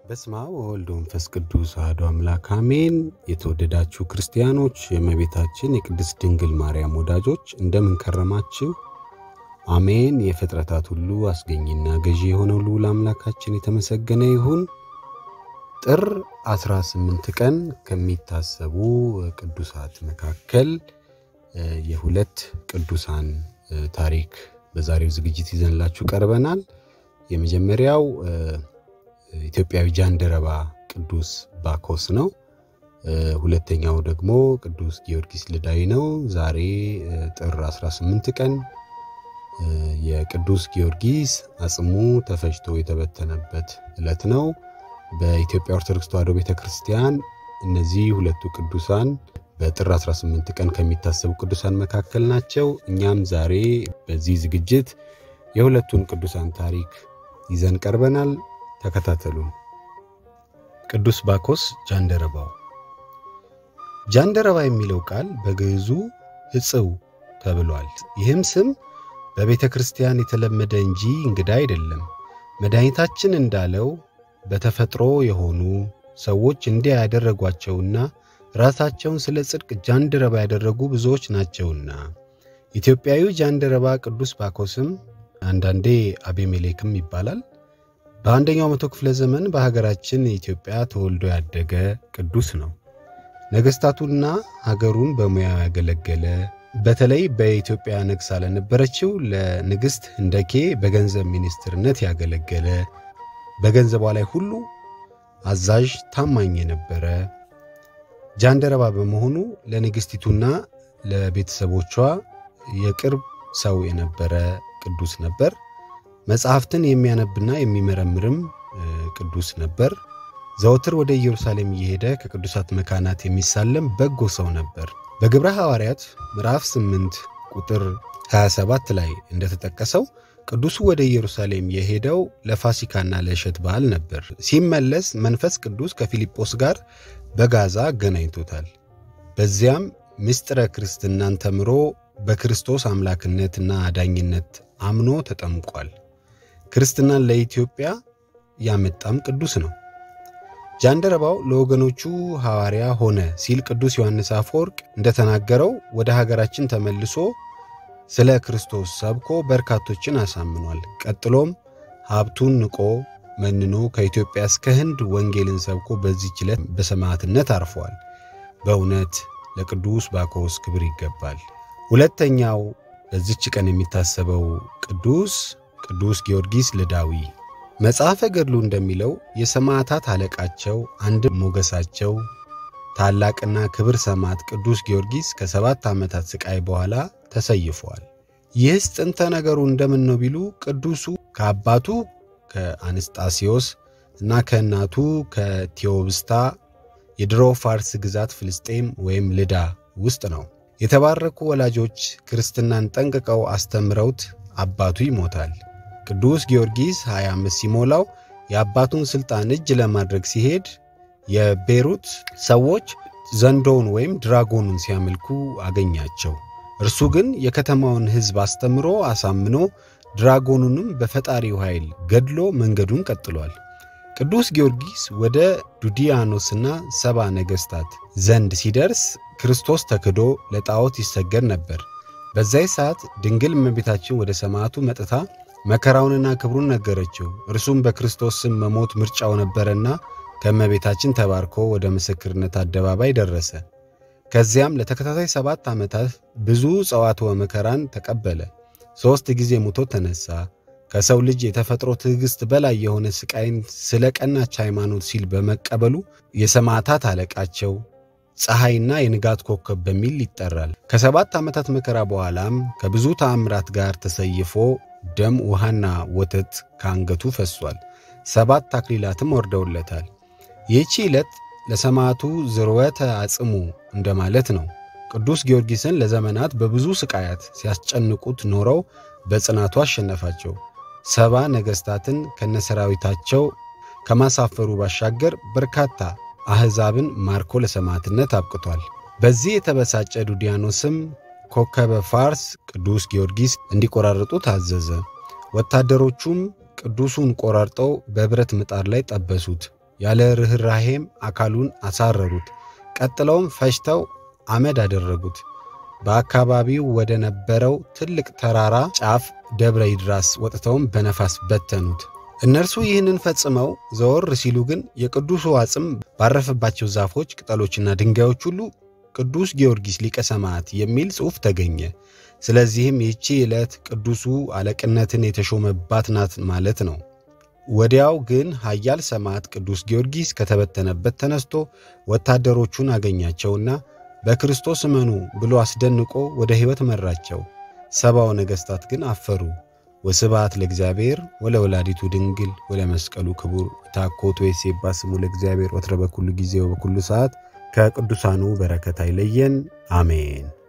በስመ አብ ወወልድ ወመንፈስ ቅዱስ አሐዱ አምላክ አሜን። የተወደዳችሁ ክርስቲያኖች፣ የእመቤታችን የቅድስት ድንግል ማርያም ወዳጆች እንደምን ከረማችሁ? አሜን። የፍጥረታት ሁሉ አስገኝና ገዢ የሆነው ልዑል አምላካችን የተመሰገነ ይሁን። ጥር 18 ቀን ከሚታሰቡ ቅዱሳት መካከል የሁለት ቅዱሳን ታሪክ በዛሬው ዝግጅት ይዘንላችሁ ቀርበናል። የመጀመሪያው ኢትዮጵያዊ ጃንደረባ ቅዱስ ባኮስ ነው። ሁለተኛው ደግሞ ቅዱስ ጊዮርጊስ ልዳይ ነው። ዛሬ ጥር 18 ቀን የቅዱስ ጊዮርጊስ አጽሙ ተፈጭቶ የተበተነበት ዕለት ነው። በኢትዮጵያ ኦርቶዶክስ ተዋሕዶ ቤተ ክርስቲያን እነዚህ ሁለቱ ቅዱሳን በጥር 18 ቀን ከሚታሰቡ ቅዱሳን መካከል ናቸው። እኛም ዛሬ በዚህ ዝግጅት የሁለቱን ቅዱሳን ታሪክ ይዘን ቀርበናል። ተከታተሉን። ቅዱስ ባኮስ ጃንደረባው። ጃንደረባ የሚለው ቃል በግዕዙ ሕጽው ተብሏል። ይህም ስም በቤተ ክርስቲያን የተለመደ እንጂ እንግዳ አይደለም። መድኃኒታችን እንዳለው በተፈጥሮ የሆኑ ሰዎች እንዲያ ያደረጓቸውና ራሳቸውን ስለ ጽድቅ ጃንደረባ ያደረጉ ብዙዎች ናቸውና። ኢትዮጵያዊ ጃንደረባ ቅዱስ ባኮስም አንዳንዴ አቤሜሌክም ይባላል። በአንደኛው መቶ ክፍለ ዘመን በሀገራችን ኢትዮጵያ ተወልዶ ያደገ ቅዱስ ነው። ነገሥታቱና ሀገሩን በሙያው ያገለገለ በተለይ በኢትዮጵያ ነግሳ ለነበረችው ለንግሥት ህንደኬ በገንዘብ ሚኒስትርነት ያገለገለ በገንዘቧ ላይ ሁሉ አዛዥ ታማኝ የነበረ ጃንደረባ በመሆኑ ለንግሥቲቱና ለቤተሰቦቿ የቅርብ ሰው የነበረ ቅዱስ ነበር። መጽሐፍትን የሚያነብና የሚመረምርም ቅዱስ ነበር። ዘወትር ወደ ኢየሩሳሌም እየሄደ ከቅዱሳት መካናት የሚሳለም በጎ ሰው ነበር። በግብረ ሐዋርያት ምዕራፍ 8 ቁጥር 27 ላይ እንደተጠቀሰው ቅዱሱ ወደ ኢየሩሳሌም የሄደው ለፋሲካና ለእሸት በዓል ነበር። ሲመለስ መንፈስ ቅዱስ ከፊልጶስ ጋር በጋዛ አገናኝቶታል። በዚያም ምስጢረ ክርስትናን ተምሮ በክርስቶስ አምላክነትና አዳኝነት አምኖ ተጠምቋል። ክርስትናን ለኢትዮጵያ ያመጣም ቅዱስ ነው። ጃንደረባው ለወገኖቹ ሐዋርያ ሆነ ሲል ቅዱስ ዮሐንስ አፈወርቅ እንደተናገረው ወደ ሀገራችን ተመልሶ ስለ ክርስቶስ ሰብኮ በርካቶችን አሳምኗል። ቀጥሎም ሀብቱን ንቆ መንኖ ከኢትዮጵያ እስከ ህንድ ወንጌልን ሰብኮ በዚህች ዕለት በሰማዕትነት አርፏል። በእውነት ለቅዱስ ባኮስ ክብር ይገባል። ሁለተኛው በዚች ቀን የሚታሰበው ቅዱስ ቅዱስ ጊዮርጊስ ልዳዊ መጽሐፈ ገድሉ እንደሚለው የሰማዕታት አለቃቸው አንድ ሞገሳቸው ታላቅና ክብር ሰማዕት ቅዱስ ጊዮርጊስ ከሰባት ዓመታት ሥቃይ በኋላ ተሰይፏል። ይህስ ጥንተ ነገሩ እንደምን ነው ቢሉ ቅዱሱ ከአባቱ ከአንስጣሲዮስ እና ከእናቱ ከቴዎብስታ የድሮ ፋርስ ግዛት ፍልስጤም ወይም ልዳ ውስጥ ነው። የተባረኩ ወላጆች ክርስትናን ጠንቅቀው አስተምረውት አባቱ ይሞታል። ቅዱስ ጊዮርጊስ 25 ሲሞላው የአባቱን ሥልጣን እጅ ለማድረግ ሲሄድ የቤሩት ሰዎች ዘንዶውን ወይም ድራጎኑን ሲያመልኩ አገኛቸው። እርሱ ግን የከተማውን ሕዝብ አስተምሮ አሳምኖ ድራጎኑንም በፈጣሪው ኃይል ገድሎ መንገዱን ቀጥሏል። ቅዱስ ጊዮርጊስ ወደ ዱዲያኖስና ሰባ ነገሥታት ዘንድ ሲደርስ ክርስቶስ ተክዶ ለጣዖት ይሰገድ ነበር። በዚያ ሰዓት ድንግል እመቤታችን ወደ ሰማዕቱ መጥታ መከራውንና ክብሩን ነገረችው። እርሱም በክርስቶስ ስም መሞት ምርጫው ነበረና ከእመቤታችን ተባርኮ ወደ ምስክርነት አደባባይ ደረሰ። ከዚያም ለተከታታይ ሰባት ዓመታት ብዙ ጸዋትወ መከራን ተቀበለ። ሦስት ጊዜ ሙቶ ተነሣ። ከሰው ልጅ የተፈጥሮ ትዕግሥት በላይ የሆነ ሥቃይን ስለ ቀናች ሃይማኖት ሲል በመቀበሉ የሰማዕታት አለቃቸው ፀሐይና የንጋት ኮከብ በሚል ይጠራል። ከሰባት ዓመታት መከራ በኋላም ከብዙ ተአምራት ጋር ተሰይፎ ደም ውሃና ወተት ከአንገቱ ፈሷል። ሰባት አክሊላትም ወርደውለታል። ይህቺ ዕለት ለሰማዕቱ ዝርወተ አጽሙ እንደማለት ነው። ቅዱስ ጊዮርጊስን ለዘመናት በብዙ ሥቃያት ሲያስጨንቁት ኖረው በጽናቱ አሸነፋቸው። ሰባ ነገሥታትን ከነሰራዊታቸው ከማሳፈሩ ባሻገር በርካታ አሕዛብን ማርኮ ለሰማዕትነት አብቅቷል። በዚህ የተበሳጨ ዱዲያኖስም ኮከበ ፋርስ ቅዱስ ጊዮርጊስ እንዲቆራርጡ ታዘዘ። ወታደሮቹም ቅዱሱን ቆራርጠው በብረት ምጣድ ላይ ጠበሱት። ያለ ርኅራሄም አካሉን አሳረሩት። ቀጥለውም ፈጅተው አመድ አደረጉት። በአካባቢው ወደ ነበረው ትልቅ ተራራ ጫፍ ደብረ ይድራስ ወጥተውም በነፋስ በተኑት። እነርሱ ይህንን ፈጽመው ዘወር ሲሉ ግን የቅዱሱ አጽም ባረፈባቸው ዛፎች፣ ቅጠሎችና ድንጋዮች ሁሉ ቅዱስ ጊዮርጊስ ሊቀ ሰማዕት የሚል ጽሑፍ ተገኘ። ስለዚህም ይህቺ ዕለት ቅዱሱ አለቅነትን የተሾመባት ናት ማለት ነው። ወዲያው ግን ኃያል ሰማዕት ቅዱስ ጊዮርጊስ ከተበተነበት ተነስቶ ወታደሮቹን አገኛቸውና በክርስቶስ እመኑ ብሎ አስደንቆ ወደ ሕይወት መራቸው። ሰባው ነገሥታት ግን አፈሩ። ወስብሐት ለእግዚአብሔር ወለወላዲቱ ድንግል ወለመስቀሉ ክቡር ታኮቶ የሴባ ስሙ ለእግዚአብሔር ወትረ በኩሉ ጊዜ ወበኩሉ ሰዓት ከቅዱሳኑ በረከት አይለየን፣ አሜን።